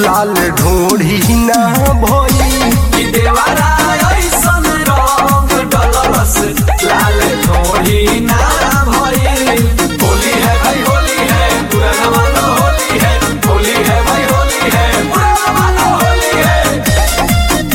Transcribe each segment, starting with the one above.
लाल ढोढ़ी ना भई कि देवरा ऐसन रंग डलस लाल ढोली ना भइल होली है भाई होली है पूरा जमाना होली है होली है भाई होली है पूरा जमाना होली है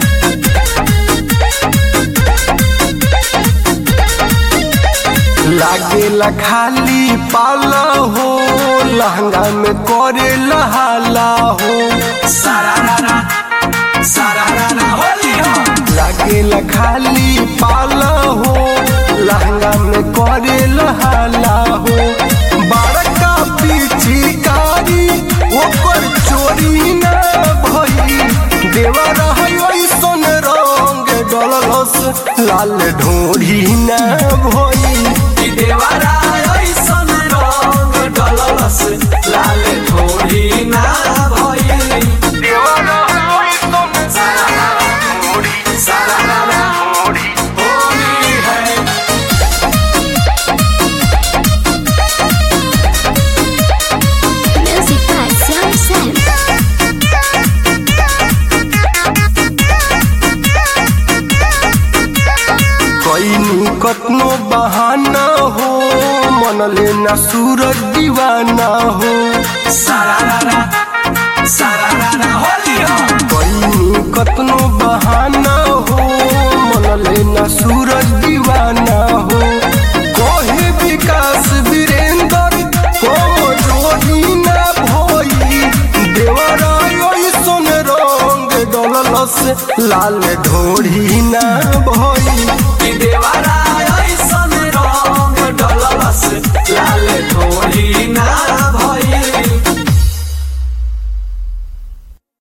लागेला खाली पाला हो लहंगा में करे लहाला हो सारा रारा सारा रारा होली हो लागेला खाली पाला हो लहंगा में करे लहाला हो बड़का पिचकारी ओकर चोरी ना भई देवर है ऐसन रंग डलस लाल ढोढ़ी ना भई कि देवरा ऐसन रंग डलस लाल ढोली ना भइल देवर है ऐसन सारा रारा ढोढ़ी सारा रारा ढोढ़ी होली है Music by Sam Sam. कैनी कतनो बहाना हो मन लेना सूरज दीवाना हो सारा रारा सारा रारा होली हो कैनी कतनो बहाना हो मन लेना सूरज दीवाना हो कोहे विकास वीरेंद्र को जोड़ी ना भोई देवरा ऐसन रंग डलस लाल ढोढ़ी